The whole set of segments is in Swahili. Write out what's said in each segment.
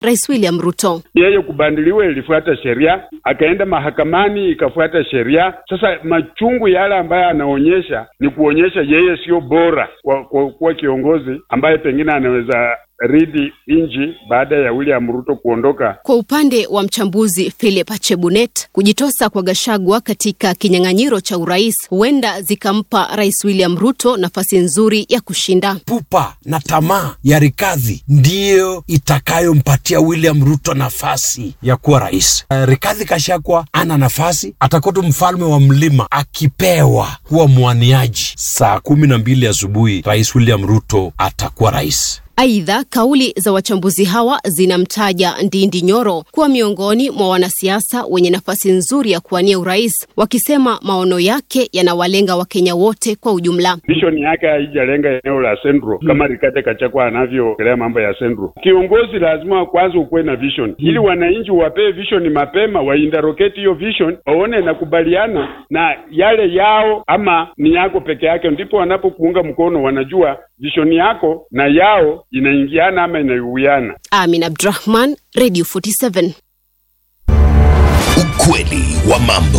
Rais William Ruto. Yeye kubandiliwa ilifuata sheria, akaenda mahakamani ikafuata sheria. Sasa machungu yale ambayo anaonyesha ni kuonyesha yeye sio bora kwa kuwa kiongozi ambaye pengine anaweza ridi nchi baada ya William Ruto kuondoka. Kwa upande wa mchambuzi Philip Chebunet, kujitosa kwa Gashagwa katika kinyang'anyiro cha urais huenda zikampa Rais William Ruto nafasi nzuri ya kushinda. Pupa na tamaa ya Rikadhi ndiyo itakayompatia William Ruto nafasi ya kuwa rais. Uh, Rikadhi Gachagua ana nafasi, atakuwa tu mfalme wa mlima akipewa kuwa mwaniaji. Saa kumi na mbili asubuhi Rais William Ruto atakuwa rais. Aidha, kauli za wachambuzi hawa zinamtaja Ndindi Nyoro kuwa miongoni mwa wanasiasa wenye nafasi nzuri ya kuwania urais, wakisema maono yake yanawalenga Wakenya wote kwa ujumla. Vision yake haijalenga eneo la Central hmm, kama Rigathi Gachagua anavyoongelea mambo ya Central. Kiongozi lazima kwanza ukuwe na vision hmm, ili wananchi wapee vision mapema, wainterrogate hiyo vision, waone nakubaliana na yale yao ama ni yako peke yake, ndipo wanapokuunga mkono, wanajua vision yako na yao inaingiana ama inaiwiana. Amin Abdurahman, Radio 47. Ukweli wa mambo.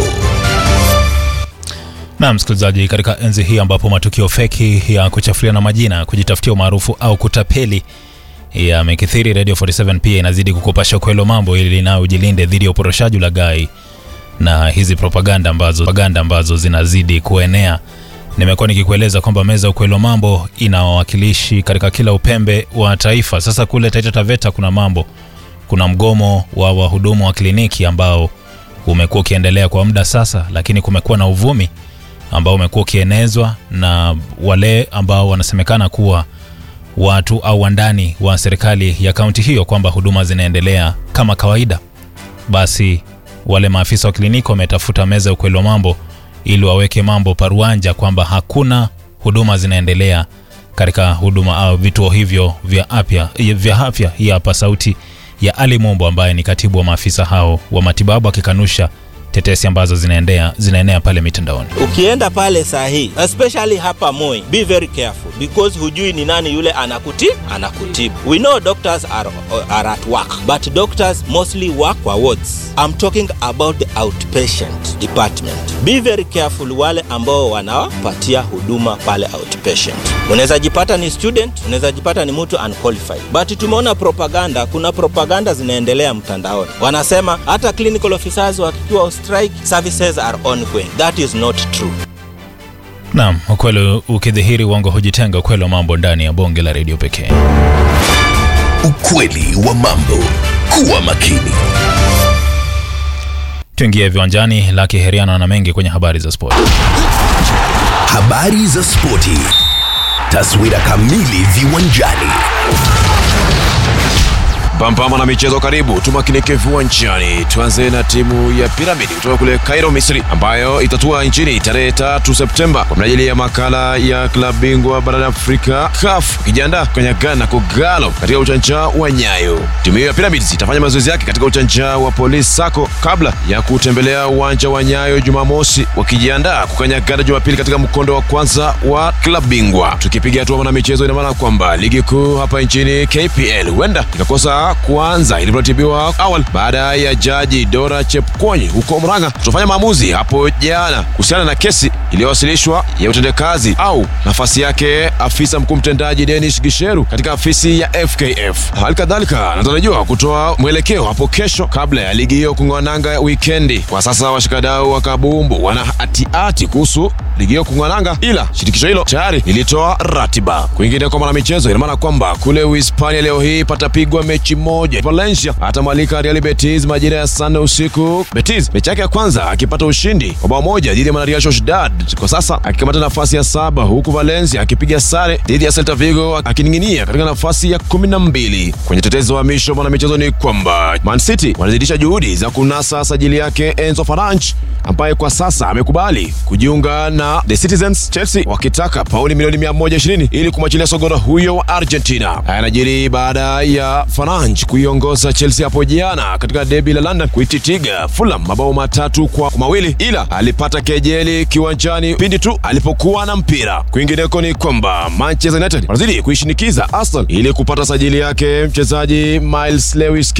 Na msikilizaji, katika enzi hii ambapo matukio feki ya kuchafuliana majina, kujitafutia umaarufu au kutapeli yamekithiri, Radio 47 pia inazidi kukupasha ukweli mambo ili nayo ujilinde dhidi ya uporoshaji, ulaghai na hizi propaganda ambazo, propaganda ambazo zinazidi kuenea. Nimekuwa nikikueleza kwamba meza ukweli wa mambo ina wawakilishi katika kila upembe wa taifa. Sasa kule Taita Taveta kuna mambo, kuna mgomo wa wahudumu wa kliniki ambao umekuwa ukiendelea kwa muda sasa, lakini kumekuwa na uvumi ambao umekuwa ukienezwa na wale ambao wanasemekana kuwa watu au wandani wa serikali ya kaunti hiyo kwamba huduma zinaendelea kama kawaida. Basi wale maafisa wa kliniki wametafuta meza ya ukweli wa mambo ili waweke mambo paruanja kwamba hakuna huduma zinaendelea katika huduma au vituo hivyo vya afya vya afya. Hii hapa sauti ya Ali Mombo ambaye ni katibu wa maafisa hao wa matibabu akikanusha tetesi ambazo zinaendea zinaenea pale mitandaoni. Ukienda pale saa hii especially hapa Moi, be very careful because hujui ni nani yule anakutibu anakutibu. We know doctors are, are at work but doctors mostly work kwa wards. I'm talking about the outpatient department. Be very careful wale ambao wanawapatia huduma pale outpatient. Unaweza jipata ni student, unaweza jipata ni mtu unqualified. But tumeona propaganda, kuna propaganda zinaendelea mtandaoni. Wanasema hata clinical officers wakiwa strike services are ongoing. That is not true. Naam, ukweli ukidhihiri uongo hujitenga. Ukweli wa mambo ndani ya bonge la redio pekee. Ukweli wa mambo. Kuwa makini. Tuingie viwanjani. Laki Heriano na mengi kwenye habari za spoti. Habari za spoti. Taswira kamili viwanjani. Pampama na michezo, karibu tumakinike viwanjani. Tuanze na timu ya Piramidi kutoka kule Cairo, Misri, ambayo itatua nchini tarehe tatu Septemba kwa minajili ya makala ya klabu bingwa barani Afrika CAF, ikijiandaa kukanyagana Kogalo katika uchanja wa Nyayo. Timu hiyo ya Pyramids itafanya mazoezi yake katika uchanja wa Police Sacco kabla ya kutembelea uwanja wa Nyayo Jumamosi, wakijiandaa kukanyagana Jumapili katika mkondo wa kwanza wa klabu bingwa. Tukipiga hatua na michezo, ina maana kwamba ligi kuu hapa nchini KPL huenda ikakosa kuanza ilivyoratibiwa awali baada ya jaji Dora Chepkonyi huko Murang'a kutofanya maamuzi hapo jana kuhusiana na kesi iliyowasilishwa ya utendakazi au nafasi yake afisa mkuu mtendaji Dennis Gisheru katika afisi ya FKF. Hali kadhalika anatarajiwa kutoa mwelekeo hapo kesho kabla ya ligi hiyo kung'oananga wikendi. Kwa sasa washikadau wa kabumbu wana hatiati kuhusu ligi hiyo kung'oananga, ila shirikisho hilo tayari lilitoa ratiba. Kwingine kwa mwanamichezo, ina maana kwamba kule Uhispania leo hii patapigwa mechi moja. Valencia atamwalika Real Betis majira ya saa nne usiku. Betis mechi yake ya kwanza akipata ushindi wa bao moja dhidi ya Real Sociedad, kwa sasa akikamata nafasi ya saba, huku Valencia akipiga sare dhidi ya Celta Vigo akining'inia katika nafasi ya kumi na mbili. Kwenye tetezi wa misho mwanamichezo ni kwamba Man City wanazidisha juhudi za kunasa sajili yake Enzo Fernandes ambaye kwa sasa amekubali kujiunga na The Citizens, Chelsea wakitaka pauni milioni 120 ili kumwachilia sogora huyo wa Argentina. Haya yanajiri baada ya Fernandes Ange kuiongoza Chelsea hapo jana katika debi la London kuititiga Fulham mabao matatu kwa mawili, ila alipata kejeli kiwanjani pindi tu alipokuwa na mpira. Kwingineko ni kwamba Manchester United wanazidi kuishinikiza Arsenal ili kupata sajili yake mchezaji Miles Lewis